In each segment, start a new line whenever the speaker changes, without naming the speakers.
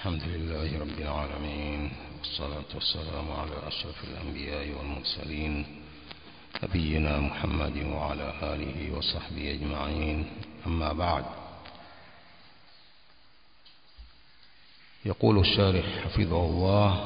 الحمد لله رب العالمين والصلاة والسلام على أشرف الأنبياء والمرسلين نبينا محمد وعلى آله وصحبه أجمعين أما بعد يقول الشارح حفظه الله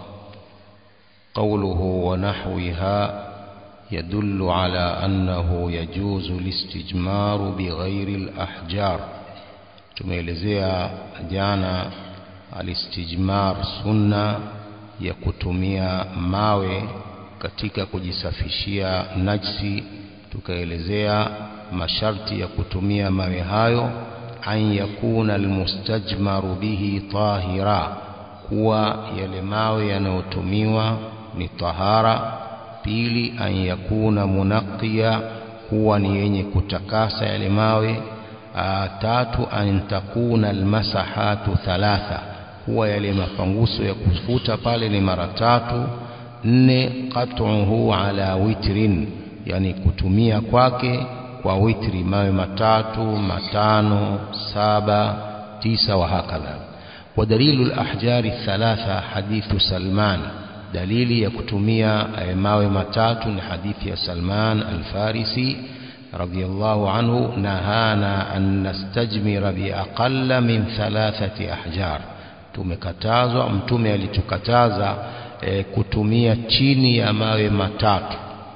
قوله ونحوها يدل على أنه يجوز الاستجمار بغير الأحجار tumeelezea jana alistijmar sunna ya kutumia mawe katika kujisafishia najsi tukaelezea masharti ya kutumia mawe hayo an yakuna almustajmaru bihi tahira kuwa yale mawe yanayotumiwa ni tahara pili an yakuna munaqiya kuwa ni yenye kutakasa yale mawe tatu an takuna almasahatu thalatha huwa yale mapanguso ya kufuta pale ni mara tatu nne qat'uhu ala witrin yani kutumia kwake kwa witri mawe matatu matano saba tisa wa hakadha wa dalilu alahjari thalatha hadithu salman dalili ya kutumia mawe matatu ni hadithi ya salman alfarisi رضي الله عنه نهانا أن نستجمر بأقل من ثلاثة أحجار tumekatazwa mtume alitukataza e, kutumia chini ya mawe matatu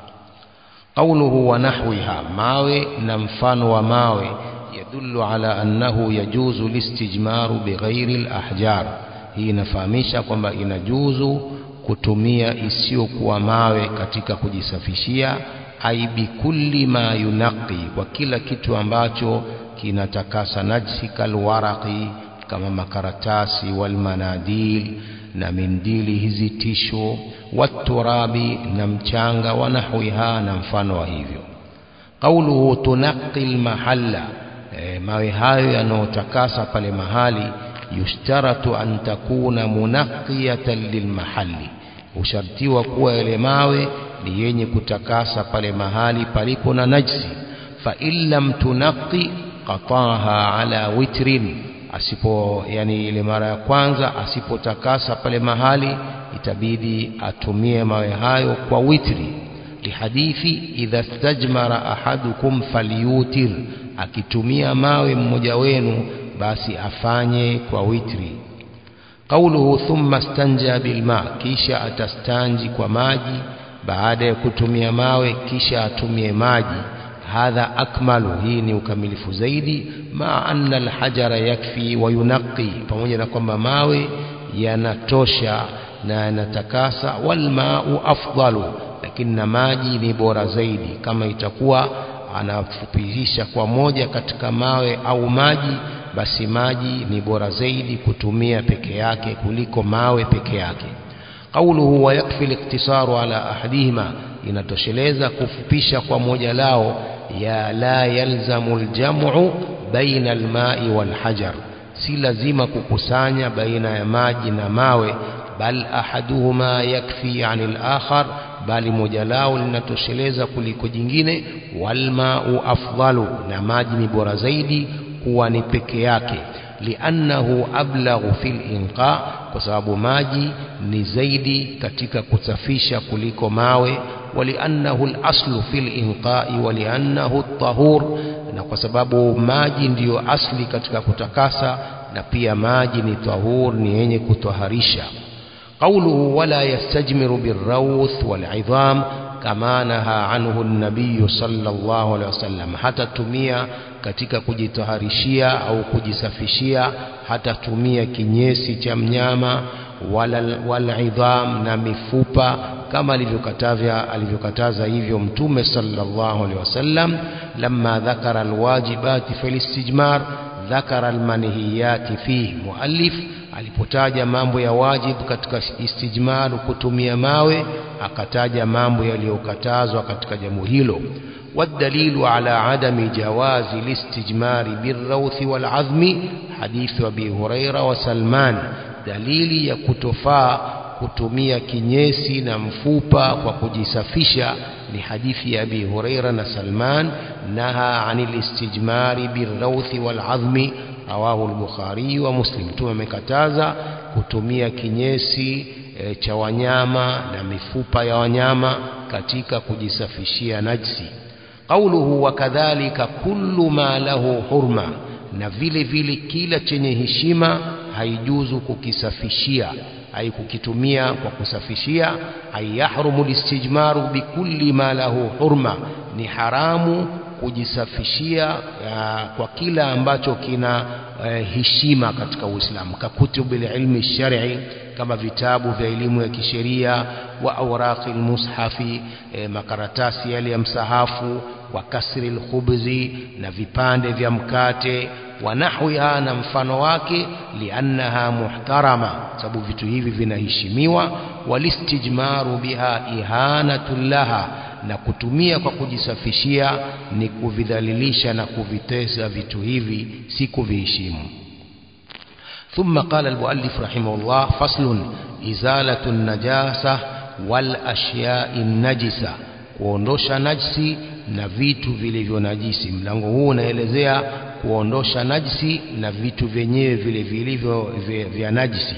qauluhu wa nahwiha mawe na mfano wa mawe yadullu ala annahu yajuzu listijmaru bighairi alahjar hii inafahamisha kwamba inajuzu kutumia isiyokuwa mawe katika kujisafishia ai bikulli ma yunaqi kwa kila kitu ambacho kinatakasa najsi kalwaraqi kama makaratasi walmanadil na mindili hizi tisho waturabi na mchanga wa nahwiha na mfano wa hivyo qauluhu tunaqi almahalla e, mawe hayo yanayotakasa pale mahali yushtaratu an takuna munaqiyatan lilmahalli hushartiwa kuwa yale mawe ni yenye kutakasa pale mahali palipo na najsi fa illam tunaqi qataha ala witrin asipo yani ile mara ya kwanza asipotakasa pale mahali itabidi atumie mawe hayo kwa witri lihadithi idha stajmara ahadukum falyutir akitumia mawe mmoja wenu basi afanye kwa witri qauluhu thumma stanja bilma kisha atastanji kwa maji baada ya kutumia mawe kisha atumie maji hadha akmalu hii ni ukamilifu zaidi ma anna alhajara yakfi wa yunaqi pamoja na kwamba mawe yanatosha na yanatakasa walmau afdalu lakini na maji ni bora zaidi kama itakuwa anafupisha kwa moja katika mawe au maji basi maji ni bora zaidi kutumia peke yake kuliko mawe peke yake qauluhu wa yakfi liktisaru ala ahadihima inatosheleza kufupisha kwa moja lao ya la yalzamu aljamu baina almai walhajar si lazima kukusanya baina ya maji na mawe bal ahaduhuma yakfi ani alakhar bali moja lao linatosheleza kuliko jingine walmau afdalu na maji ni bora zaidi kuwa ni peke yake liannahu ablaghu fil inqa kwa sababu maji ni zaidi katika kusafisha kuliko mawe waliannahu al-aslu fil inqai waliannahu at-tahur na kwa sababu maji ndiyo asli katika kutakasa na pia maji ni tahur ni yenye kutoharisha qawluhu wala yastajmiru birrawth wal'idham kama naha anhu an-nabiy sallallahu alaihi wasallam hata tumia katika kujitaharishia au kujisafishia hata tumia kinyesi cha mnyama wala walidham na mifupa kama alivyokatavya alivyokataza hivyo mtume sallallahu alaihi wasallam lamma dhakara alwajibati fil istijmar dhakara almanhiyati fihi muallif alipotaja mambo ya wajibu katika istijmar kutumia mawe akataja mambo yaliyokatazwa katika jambo hilo والدليل على عدم جواز الاستجمار بالروث والعظم حديث أبي هريرة وسلمان dalili ya kutofaa kutumia kinyesi na mfupa kwa kujisafisha ni hadithi ya Abi Huraira na Salman naha anil istijmari birrawthi wal azmi rawahu al-Bukhari wa Muslim mtume amekataza kutumia kinyesi e, cha wanyama na mifupa ya wanyama katika kujisafishia najsi qauluhu wa kadhalika kullu ma lahu hurma na vile vile kila chenye heshima haijuzu kukisafishia ai kukitumia kwa kusafishia ai yahrumu listijmaru bikulli ma lahu hurma ni haramu kujisafishia uh, kwa kila ambacho kina uh, heshima katika Uislamu kakutubil ilmi shar'i kama vitabu vya elimu ya kisheria wa awraqi mushafi eh, makaratasi yale ya msahafu wa kasri alkhubzi na vipande vya mkate wa nahwiha na mfano wake liannaha muhtarama sababu vitu hivi vinaheshimiwa walistijmaru biha ihanatun laha na kutumia kwa kujisafishia ni kuvidhalilisha na kuvitesa vitu hivi si kuviheshimu ثم قال المؤلف رحمه الله فصل إزالة النجاسة والأشياء النجسة kuondosha najsi na vitu vilivyo najisi mlango huu unaelezea kuondosha najsi na vitu vyenyewe vile vilivyo vya najisi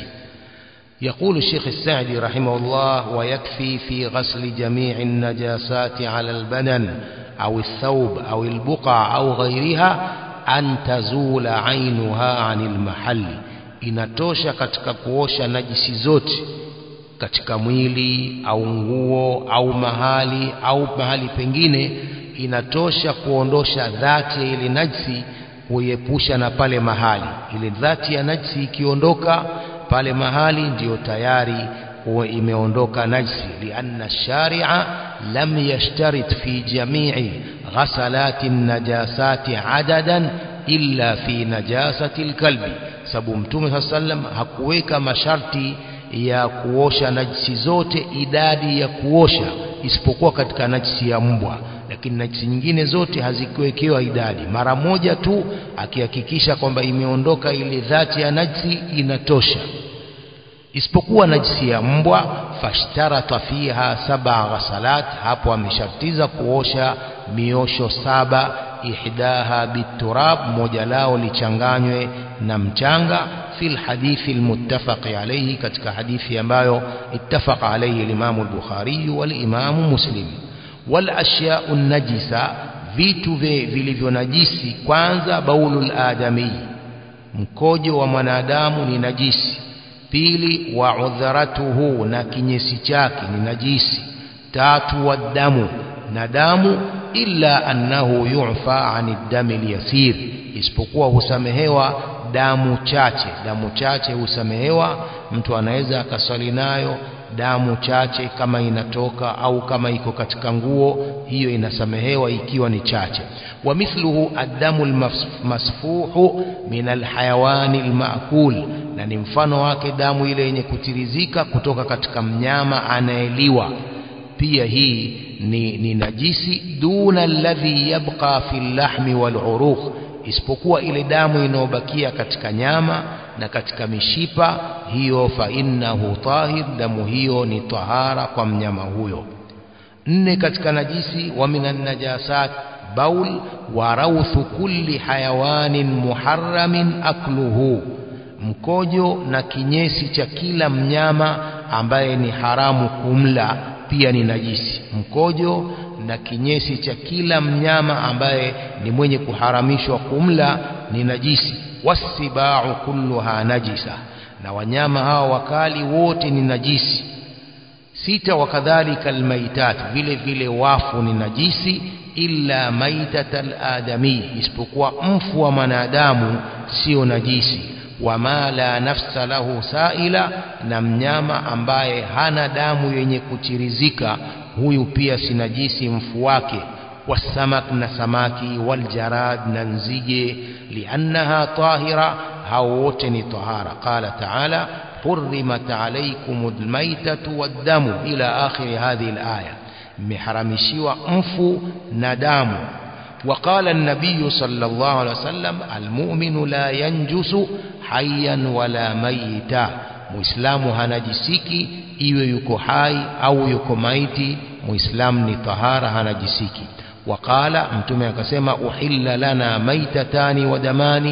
يقول الشيخ السعدي رحمه الله ويكفي في غسل جميع النجاسات على البدن أو الثوب أو البقع أو غيرها أن تزول عينها عن المحل inatosha katika kuosha najisi zote katika mwili au nguo au mahali au mahali pengine inatosha kuondosha dhati ya ile najisi kuiepusha na pale mahali ile dhati ya najisi ikiondoka pale mahali ndiyo tayari huwa imeondoka najisi lianna sharia lam yashtarit fi jamii ghasalati najasati adadan illa fi najasati alkalbi sababu mtume saa sallam hakuweka masharti ya kuosha najisi zote idadi ya kuosha isipokuwa katika najisi ya mbwa lakini najisi nyingine zote hazikuwekewa idadi mara moja tu akihakikisha kwamba imeondoka ile dhati ya najisi inatosha isipokuwa najisi ya mbwa fashtarata fiha saba ghasalat hapo ameshartiza kuosha miosho saba ihdaha biturab moja lao lichanganywe na mchanga fi lhadithi almuttafaqi alayhi katika hadithi ambayo ittafaqa alayhi al-Imam al-Bukhari wal-Imam Muslim wal ashya'u najisa vitu vilivyo najisi kwanza baulul adami mkojo wa mwanadamu ni najisi pili wa udharatuhu na kinyesi chake ni najisi tatu wa damu na damu illa annahu yu'fa 'ani dami al-yasir isipokuwa husamehewa damu chache damu chache husamehewa mtu anaweza akaswali nayo damu chache kama inatoka au kama iko katika nguo hiyo inasamehewa ikiwa ni chache wa mithluhu addamu almasfuhu min alhayawani almaakul na ni mfano wake damu ile yenye kutirizika kutoka katika mnyama anayeliwa pia hii ni, ni najisi duna alladhi yabqa fi lahmi waluruq isipokuwa ile damu inayobakia katika nyama na katika mishipa hiyo fa innahu tahir damu hiyo ni tahara kwa mnyama huyo nne katika najisi wa minan najasat baul wa rawthu kulli hayawanin muharramin akluhu mkojo na kinyesi cha kila mnyama ambaye ni haramu kumla pia ni najisi mkojo na kinyesi cha kila mnyama ambaye ni mwenye kuharamishwa kumla ni najisi wasibau kulluha najisa na wanyama hawa wakali wote ni najisi sita wakadhalika almaitat vile vile wafu ni najisi illa maitat aladami isipokuwa mfu wa mwanadamu sio najisi wama la nafsa lahu saila na mnyama ambaye hana damu yenye kuchirizika huyu pia si najisi mfu wake wasamak na samaki waljarad na nzige liannaha tahira hao wote ni tahara qala taala حرمت عليكم الميتة والدم إلى آخر هذه الآية محرمشيوا أنفو ندام وقال النبي صلى الله عليه وسلم المؤمن لا ينجس حيا ولا ميتا muislamu hanajisiki iwe yuko hai au yuko maiti muislamu ni tahara hanajisiki waqala mtume akasema uhilla lana maitatani wa damani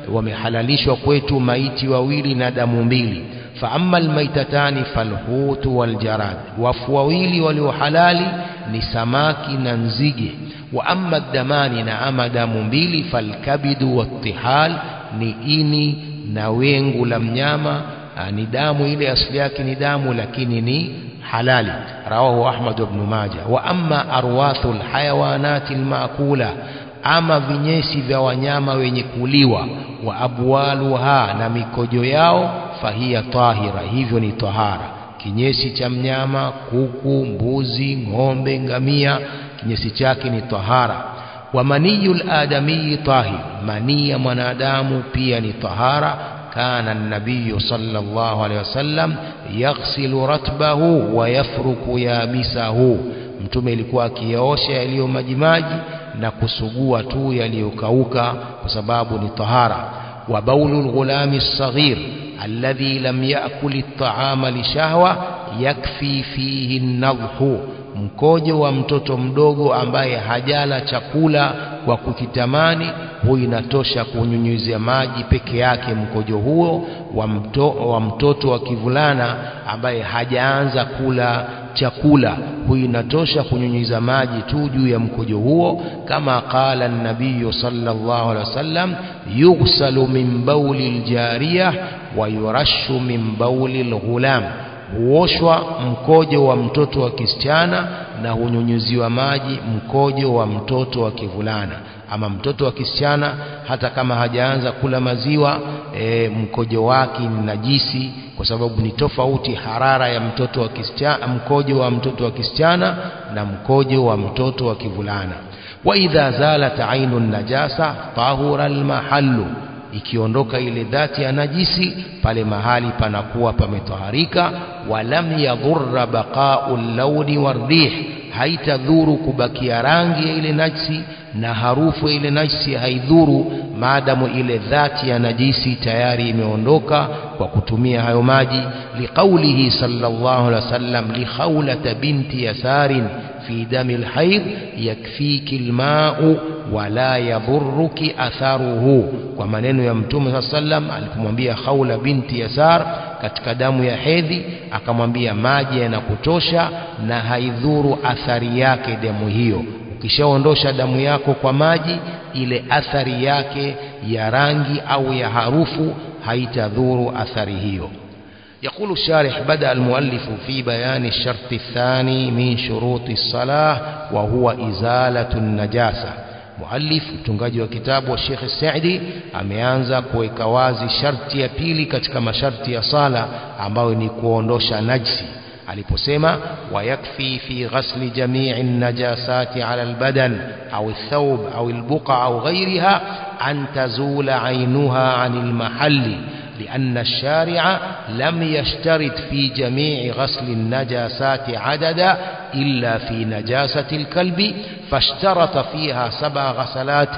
wamehalalishwa kwetu maiti wawili na damu mbili fa amma almaitatani falhutu waljarad wafu wawili walio halali ni samaki na nzige wa amma damani na ama damu mbili falkabidu wattihal ni ini na wengu la mnyama ni damu ile asili yake ni damu lakini ni halali rawahu ahmad ibn majah wa amma arwathu alhayawanati almaakula ama vinyesi vya wanyama wenye kuliwa wa abwaluha na mikojo yao fahiya tahira hivyo ni tahara kinyesi cha mnyama kuku mbuzi ng'ombe ngamia kinyesi chake ni tahara wa maniyul adamii tahir manii ya mwanadamu pia ni tahara كان النبي صلى الله عليه وسلم يغسل رتبه ويفرك يابسه mtume ilikuwa akiyaosha yaliyo majimaji na kusugua tu yaliyokauka kwa sababu ni tahara wa baulu lghulami lsaghir alladhi lam yakul ltaama lishahwa yakfi fihi nadhhu mkojo wa mtoto mdogo ambaye hajala chakula kwa kukitamani huyu inatosha kunyunyizia maji peke yake mkojo huo wa, mto, wa mtoto wa kivulana ambaye hajaanza kula chakula huyu inatosha kunyunyiza maji tu juu ya mkojo huo kama qala nabiyu sallallahu alaihi wasallam yughsalu min bauli ljariya wa yurashu min bauli lghulam huoshwa mkojo wa mtoto wa kisichana na hunyunyuziwa maji mkojo wa mtoto wa kivulana ama mtoto wa kisichana hata kama hajaanza kula maziwa e, mkojo wake ni najisi kwa sababu ni tofauti harara ya mtoto wa kisichana mkojo wa mtoto wa kisichana na mkojo wa mtoto wa kivulana wa idha zalat ainu najasa tahura almahallu ikiondoka ile dhati ya najisi pale mahali panakuwa pametoharika walam yadhurra baqa'u launi warih haitadhuru kubakia rangi ya ile najisi na harufu ya ile najisi haidhuru maadamu ile dhati ya najisi tayari imeondoka kwa kutumia hayo maji liqaulihi sallallahu alaihi wasallam li khawlata binti yasarin fi dami alhayd yakfiki alma'u wala yadhurruki atharuhu kwa maneno ya mtume saa sallam alipomwambia khawla binti yasar katika damu ya hedhi akamwambia maji yanakutosha na haidhuru athari yake damu hiyo ukishaondosha damu yako kwa maji ile athari yake ya rangi au ya harufu haitadhuru athari hiyo يقول الشارح بدأ المؤلف في بيان الشرط الثاني من شروط الصلاة وهو إزالة النجاسة muallif mtungaji wa kitabu wa Sheikh Saidi ameanza kuweka wazi sharti ya pili katika masharti ya sala ambayo ni kuondosha najsi aliposema wayakfi fi ghasli jami'i najasati ala albadan au athawb au albuqa au ghayriha an tazula aynuha anil mahalli لأن الشارع لم يشترط في جميع غسل النجاسات عددا إلا في نجاسة الكلب فاشترط فيها سبع غسلات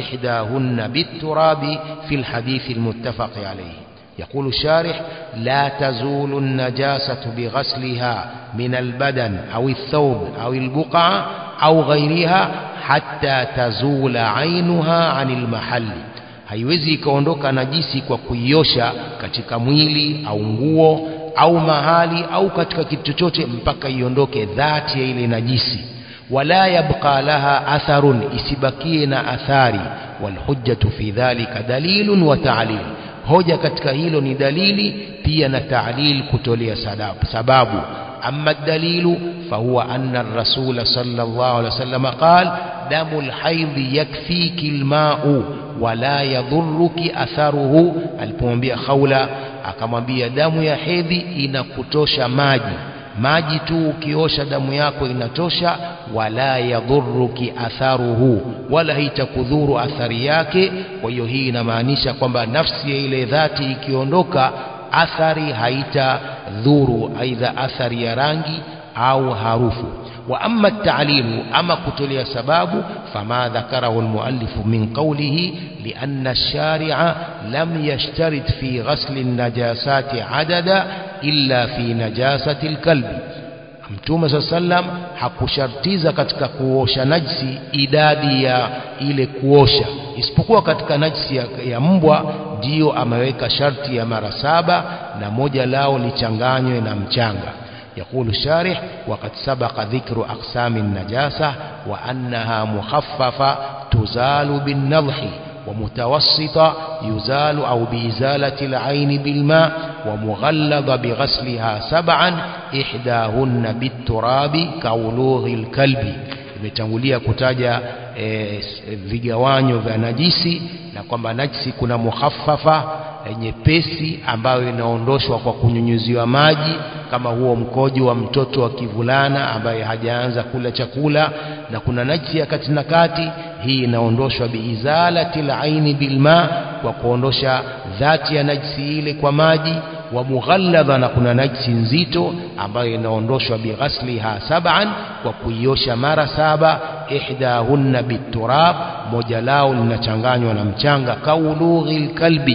إحداهن بالتراب في الحديث المتفق عليه يقول الشارح لا تزول النجاسة بغسلها من البدن أو الثوب أو البقعة أو غيرها حتى تزول عينها عن المحل haiwezi ikaondoka najisi kwa kuiosha katika mwili au nguo au mahali au katika kitu chochote mpaka iondoke dhati ya ile najisi wala yabqa laha atharun isibakie na athari walhujjatu fi dhalika dalilun wa ta'lil hoja katika hilo ni dalili pia na ta'lil kutolea sababu أما الدليل فهو أن الرسول صلى الله عليه وسلم قال دم الحيض يكفيك الماء ولا يضرك أثره alipomwambia Khawla akamwambia damu ya hedhi inakutosha maji maji tu ukiosha damu yako inatosha wala yadhuruki atharuhu wala haitakudhuru athari yake kwa hiyo hii inamaanisha kwamba nafsi ya ile dhati ikiondoka athari haitadhuru aidha athari ya rangi au harufu wa amma at-ta'lilu ama kutolea sababu fama dhakarahu al-muallif min qawlihi lianna ash-shari'a lam yashtarit fi ghasl an-najasati 'adada illa fi najasati al-kalbi mtume saa sallam hakushartiza katika kuosha najsi idadi ya ile kuosha isipokuwa katika najsi ya, ya mbwa ndiyo ameweka sharti ya mara saba na moja lao lichanganywe na mchanga يقول الشارح وقد سبق ذكر أقسام النجاسة وأنها مخففة تزال بالنضح ومتوسطة يزال أو بإزالة العين بالماء ومغلظ بغسلها سبعا إحداهن بالتراب كولوغ الكلب imetangulia kutaja e, vigawanyo vya najisi na kwamba najisi kuna mukhaffafa e, nyepesi ambayo inaondoshwa kwa kunyunyuziwa maji kama huo mkojo wa mtoto wa kivulana ambaye hajaanza kula chakula na kuna najisi ya kati na kati hii inaondoshwa biizalati laini bilma kwa kuondosha dhati ya najisi ile kwa maji wa mughalladha na kuna najisi nzito ambayo inaondoshwa bighasliha sab'an kwa kuiosha mara saba ihdahunna biturab moja lao linachanganywa na mchanga kaulughi lkalbi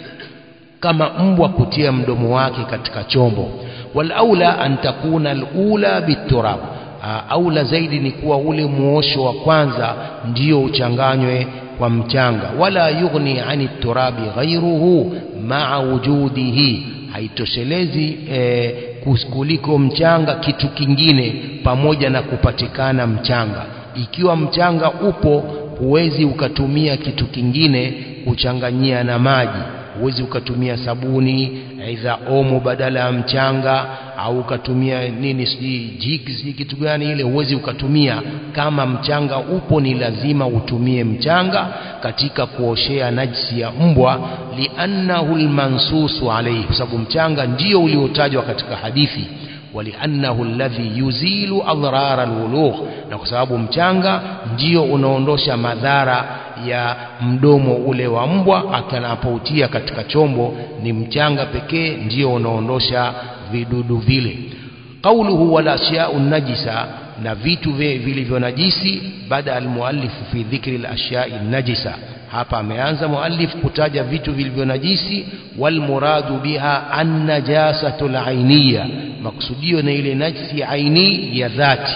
kama mbwa kutia mdomo wake katika chombo walaula an takuna alula biturab aula zaidi ni kuwa ule muosho wa kwanza ndio uchanganywe kwa mchanga wala yughni ani turabi ghairuhu maa wujudihi haitoshelezi eh, kuliko mchanga kitu kingine pamoja na kupatikana mchanga ikiwa mchanga upo huwezi ukatumia kitu kingine kuchanganyia na maji huwezi ukatumia sabuni aidha omo badala ya mchanga au ukatumia nini sijui jik sijui kitu gani ile huwezi ukatumia kama mchanga upo ni lazima utumie mchanga katika kuoshea najisi ya mbwa liannahu lmansusu alaihi kwa sababu mchanga ndio uliotajwa katika hadithi ولأنه الذي يزيل أضرار الولوغ na kwa sababu mchanga ndio unaondosha madhara ya mdomo ule wa mbwa akanapoutia katika chombo ni mchanga pekee ndio unaondosha vidudu vile qauluhu wal ashya'u najisa na vitu vilivyo najisi baada almuallifu fi dhikri al-ashya'i najisa hapa ameanza muallif kutaja vitu vilivyo najisi wal muradu biha an-najasatu al-ainiyya maksudio na ile najisi aini ya dhati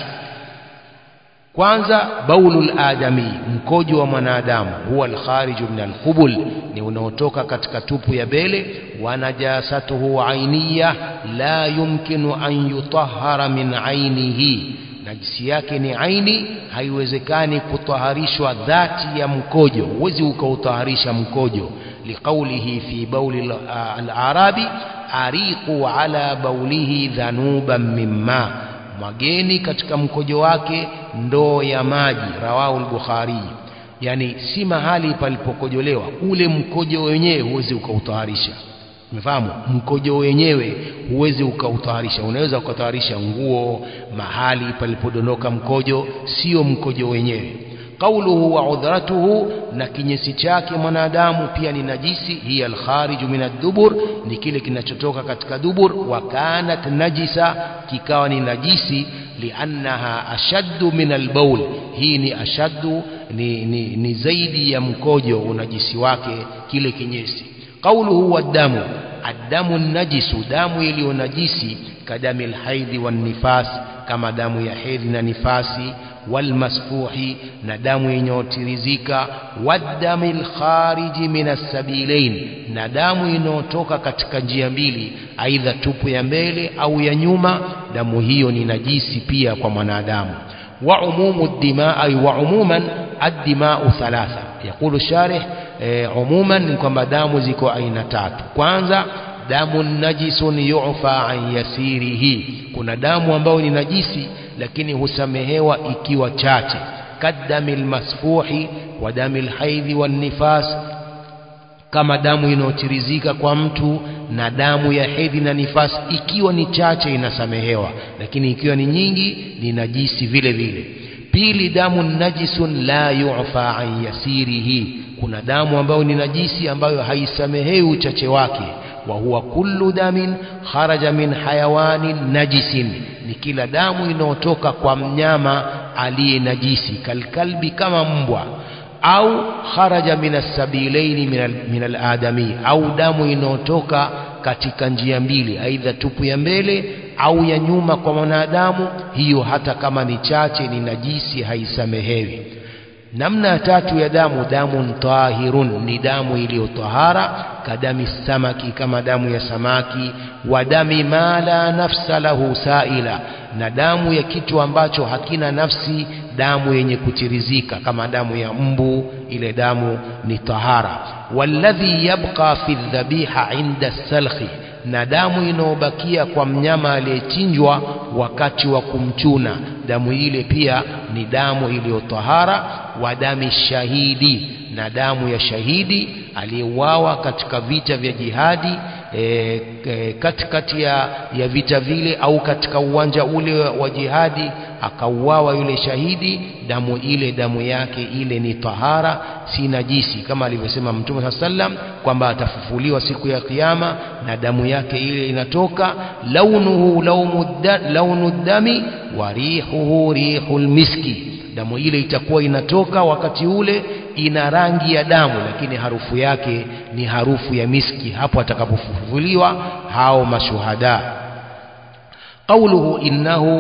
kwanza baulul adami mkojo wa mwanadamu huwa alkhariju min alqubul ni unaotoka katika tupu ya bele wa najasatuhu ainiya la yumkinu an yutahhara min ainihi najisi yake ni aini haiwezekani kutaharishwa dhati ya mkojo huwezi ukautaharisha mkojo liqaulihi fi bauli al-arabi ariqu ala baulihi dhanuban mimma mwageni katika mkojo wake ndoo ya maji rawahu al-bukhari yani si mahali palipokojolewa ule mkojo wenyewe huwezi ukautaharisha umefahamu mkojo wenyewe huwezi ukautaharisha unaweza ukataharisha nguo mahali palipodondoka mkojo sio mkojo wenyewe qauluhu wa udhratuhu na kinyesi chake mwanadamu pia ni najisi hiya alkhariju min ad-dubur ni kile kinachotoka katika dubur wa kanat najisa kikawa ni najisi liannaha ashaddu min albaul hii ni ashaddu ni, ni, ni zaidi ya mkojo unajisi wake kile kinyesi qauluhu wadamu addamu najisu damu iliyo najisi kadami alhaidhi wan nifas kama damu ya hedhi na nifasi walmasfuhi na damu inayotirizika wadami lkhariji min assabilain na damu inayotoka katika njia mbili aidha tupu ya mbele au ya nyuma damu hiyo ni najisi pia kwa mwanadamu wa umumu dima ay wa umuman addimau thalatha yaqulu sharih e, umuman ni kwamba damu ziko aina tatu kwanza damu najisun yufa an yasirihi kuna damu ambayo ni najisi lakini husamehewa ikiwa chache kadami lmasfuhi wa dami lhaidhi wannifas kama damu inayotirizika kwa mtu na damu ya hedhi na nifasi ikiwa ni chache inasamehewa lakini ikiwa ni nyingi ni najisi vile vile pili damu najisun la yufa an yasirihi kuna damu ambayo ni najisi ambayo haisamehewi uchache wake wa huwa kullu damin kharaja min hayawanin najisin ni kila damu inayotoka kwa mnyama aliye najisi kalkalbi kama mbwa au kharaja min assabilaini min aladami au damu inayotoka katika njia mbili aidha tupu ya mbele au ya nyuma kwa mwanadamu hiyo hata kama ni chache ni najisi haisamehewi namna ya tatu ya damu damu tahirun ni damu iliyotahara kadami samaki kama damu ya samaki wa dami ma la nafsa lahu saila na damu ya kitu ambacho hakina nafsi damu yenye kutirizika kama damu ya mbu ile damu ni tahara walladhi yabqa fi dhabiha inda salkhi na damu inayobakia kwa mnyama aliyechinjwa wakati wa kumchuna damu ile pia ni damu iliyotahara wa dami shahidi na damu ya shahidi aliyeuawa katika vita vya jihadi e, e, katikati ya, ya vita vile au katika uwanja ule wa jihadi akauawa yule shahidi damu ile damu yake ile ni tahara si najisi kama alivyosema mtume saa sallam kwamba atafufuliwa siku ya kiyama na damu yake ile inatoka launuhu launu dami wa rihuhu rihul miski damu ile itakuwa inatoka wakati ule ina rangi ya damu lakini harufu yake ni harufu ya miski hapo atakapofufuliwa hao mashuhada قوله إنه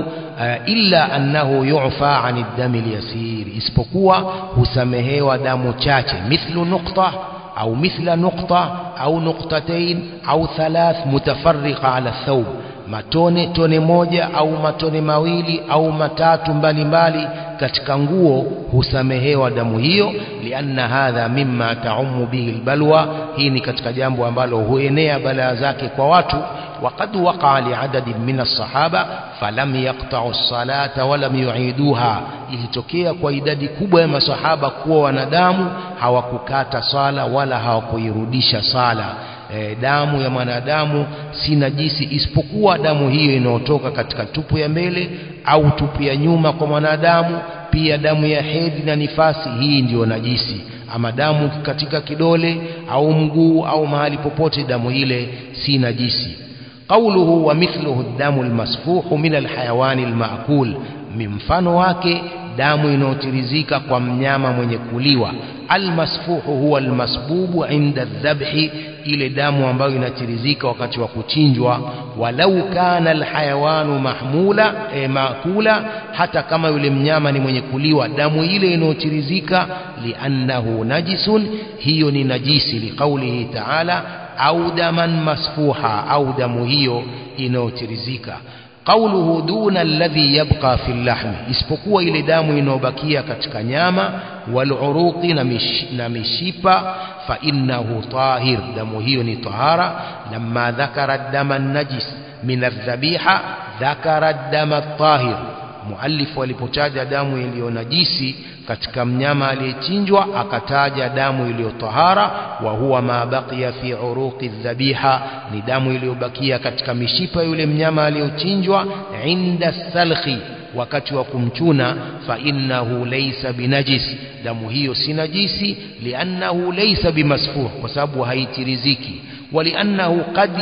إلا أنه يعفى عن الدم اليسير isipokuwa husamehewa damu chache mithlu nukta أو مثل نقطة أو نقطتين أو ثلاث متفرقة على الثوب matone tone moja au matone mawili au matatu mbalimbali katika nguo husamehewa damu hiyo lianna hadha mimma taumu bihi albalwa hii ni katika jambo ambalo huenea balaa zake kwa watu وقد وقع لعدد من الصحابة فلم يقطعوا الصلاة ولم يعيدوها ilitokea kwa idadi kubwa ya masahaba kuwa wanadamu hawakukata sala wala hawakuirudisha sala e, damu ya mwanadamu si najisi isipokuwa damu hiyo inayotoka katika tupu ya mbele au tupu ya nyuma kwa mwanadamu pia damu ya hedhi na nifasi hii ndiyo najisi ama damu katika kidole au mguu au mahali popote damu ile si najisi قوله ومثله الدم المسفوح من الحيوان المأكول من mfano wake damu inayotirizika kwa mnyama mwenye kuliwa almasfuhu huwa almasbubu inda dhabhi ile damu ambayo inatirizika wakati wa kuchinjwa walau kana alhayawanu mahmula e, maakula hata kama yule mnyama ni mwenye kuliwa damu ile inayotirizika liannahu najisun hiyo ni najisi liqaulihi ta'ala au daman masfuha au damu hiyo inayotirizika قوله دون الذي يبقى في اللحم isipokuwa ile damu inayobakia katika nyama waluruqi na mishipa fa innahu tahir damu hiyo ni tahara lamma dhakara dama najis min adhabiha dhakara dama tahir muallifu alipotaja damu iliyo najisi katika mnyama aliyechinjwa akataja damu iliyo tahara wa huwa ma baqiya fi uruqi dhabiha ni damu iliyobakia katika mishipa yule mnyama aliyochinjwa inda salkhi wakati wa kumchuna fa innahu laysa binajis damu hiyo si najisi liannahu laysa bimasfuh kwa sababu haitiriziki ولأنه قد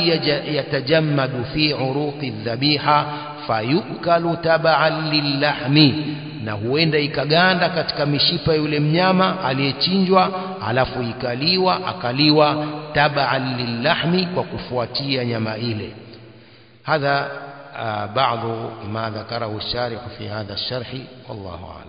يتجمد في عروق الذبيحة فيؤكل تبعا للحم na huenda ikaganda katika mishipa yule mnyama aliyechinjwa alafu ikaliwa akaliwa tabaan lillahmi kwa kufuatia nyama ile hadha بعض ما ذكره الشارح في هذا الشرح والله أعلم